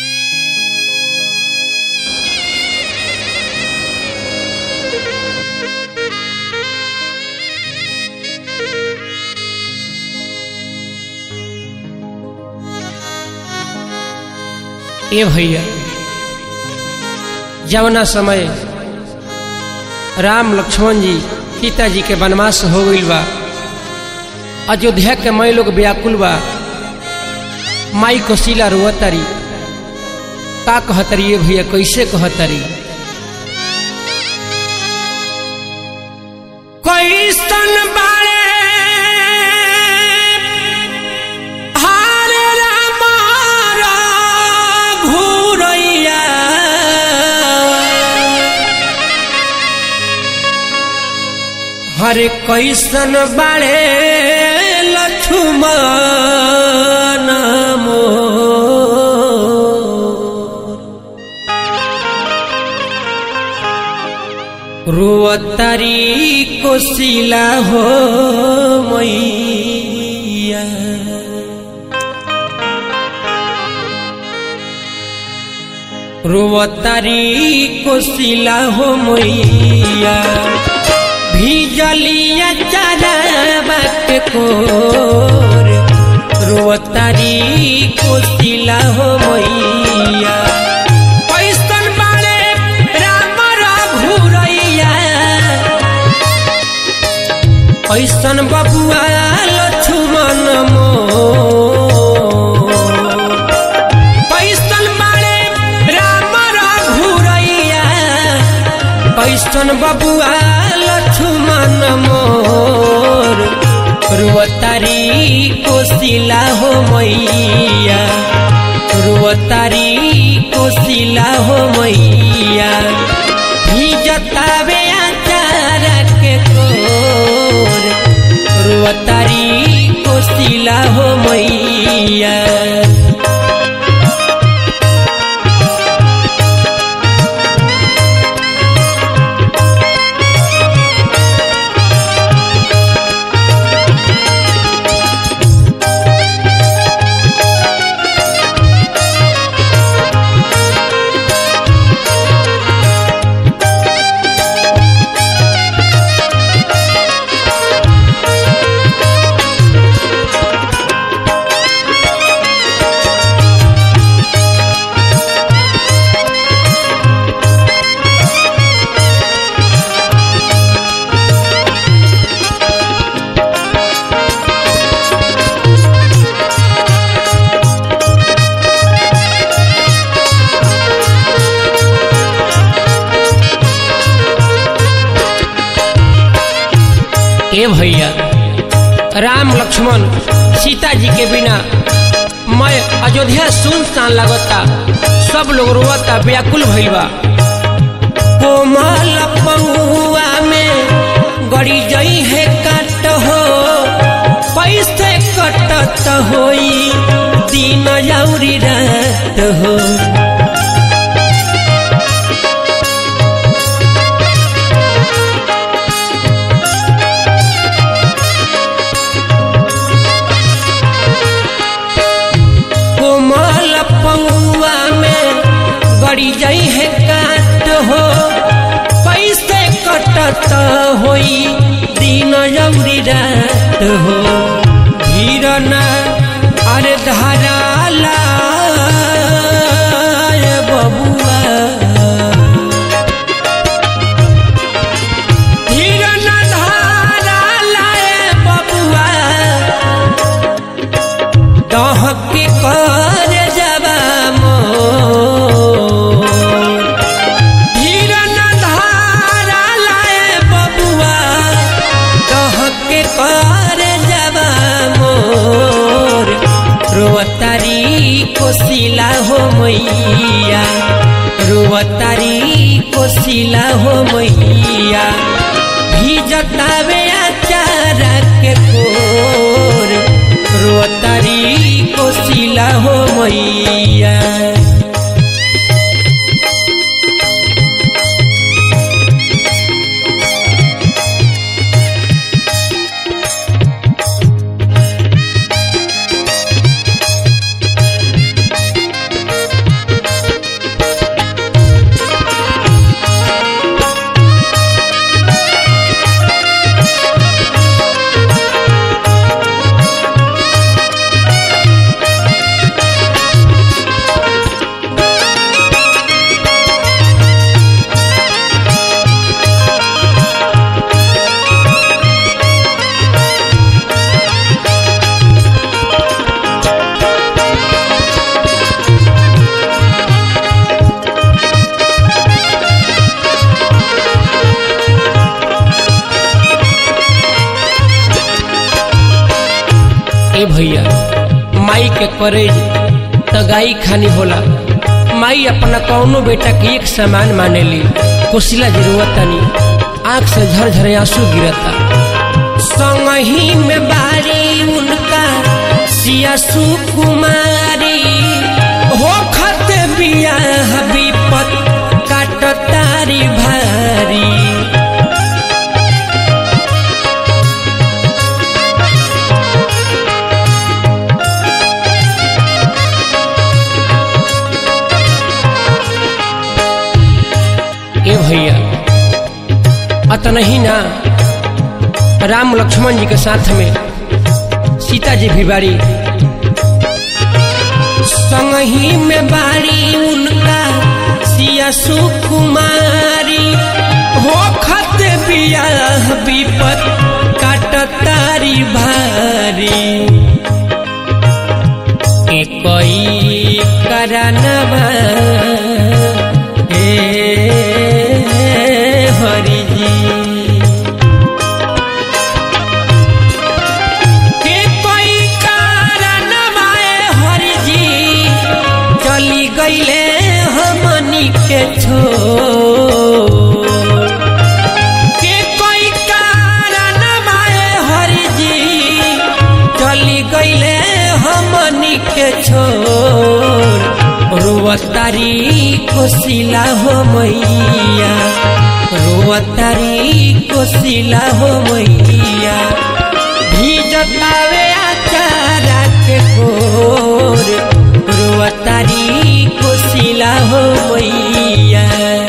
ए भैया जवना समय राम लक्ष्मण जी सीता जी के वनवास हो गईल बा अयोध्या के मई लोग व्याकुल बा माई कोशिला रोअतारी का कहतरी ये भैया कैसे कहतरी कैसन बारे हारे रामारा घूरैया हरे कैसन बारे लक्ष्मण मोर रोअतारी कोशिला हो मैया रोअतारी कोशिला हो मैया भीजलिया चराबा के कोर रोअतारी कोशिला हो मैया कैसन बारे राम रघुरैया ऐसन बबुआ लक्ष्मण मोर कैसन बारे राम रघुरैया कैसन बबुआ लक्ष्मण मोर रुअतारी कोशिला हो मैया रुअतारी कोशिला हो मैया भीजतावे आचार के कोर रुअतारी कोशिला हो मैया ए भैया राम लक्ष्मण सीता जी के बिना मैं अयोध्या सुनसान लगता सब लोग रोता व्याकुल भइल बा कोमल पहुआ में गड़ी जई है काट हो पैसे कटत होई दिन जौरी रात हो कोमल पौआ में गड़ी जाई है काट हो पैसे कटत होई दिन जौरी रात हो धीरना अरे धाराला बबुआ धीरना धाराला बबुआ दहके कर जबा मोर धीरन धारा लाए बबुआ दहके कर जबा मोर रोअतारी कोशिला हो मैया रोअतारी कोशिला हो मैया भीजतावे आचार के कोर रोतारी कोशिला हो मैया के करेज त गाई खानी होला माई अपना कौनो बेटा के एक समान मानेली कोशिला जरूरत तनी आंख से झरझर आंसू गिरता संगही में बारी उनका सिया सुकुमारी हो खत बिया विपत काट तारी भारी ए भैया अतन ही ना राम लक्ष्मण जी के साथ में सीता जी भी बारी संगही में बारी उनका सिया सुकुमारी हो खत बिया विपत काट तारी भारी कोई करनवा हे हरि जी के कोई करनवा हरि जी चली गईले हमनी के छो के कोई करनवा हरि जी चली गईले हमनी के छोर रुवतारी कोसिला हो मैया रुवतारी कोसिला हो मैया भीजतावे आचारा के कोर रुवतारी कोसिला हो मैया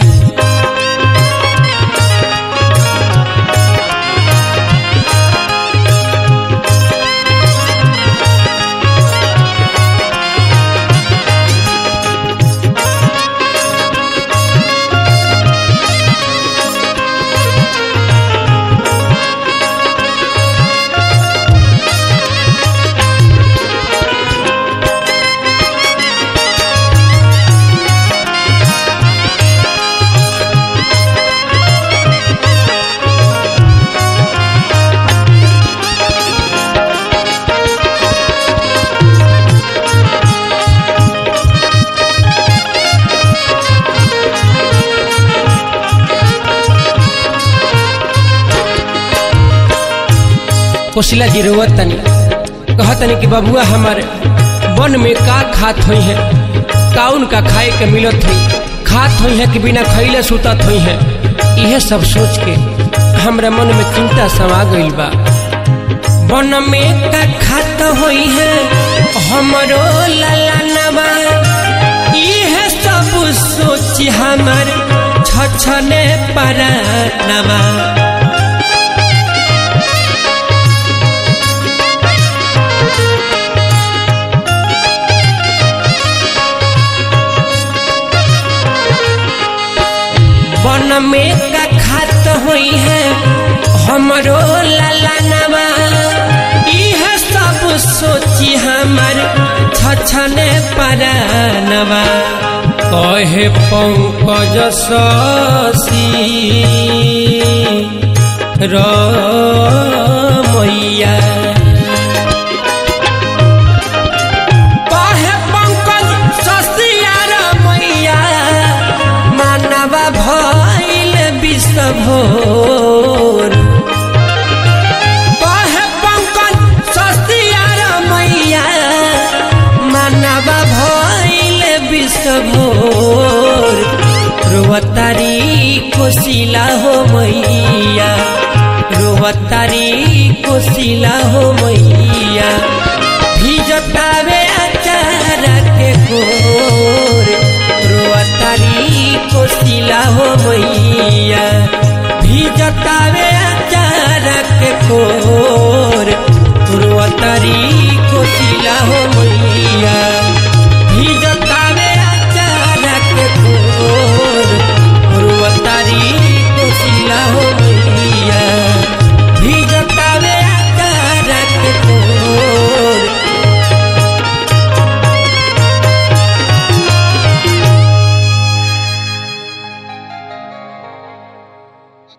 कोशिला जी रोवत तनी कहत तनी कि बबुआ हमारे वन में का खात हुई है का उनका खाए के मिलत हुई खात हुई है कि बिना खैले सुतत हुई है यह सब सोच के हमरा मन में चिंता समा गईल बा वन में का खात हुई है हमरो ललनवा यह सब सोच हमर छछने परानवा वन में का खात हुई है हमरो ललनवा यह सब सोची हमर छछने परानवा कहे पंकज शशि रमैया कहे पंकज शशि रमैया मानवा भइल विश्वभोर कहे पंकज सस्तिया मैया मानवा भइल विश्वभोर रोवतारी कोशिला हो मैया रोवतारी कोशिला हो मैया भिजतावे अचारा के कोर रोवतारी कोशिला हो मैया भिजतावे अचारा के कोर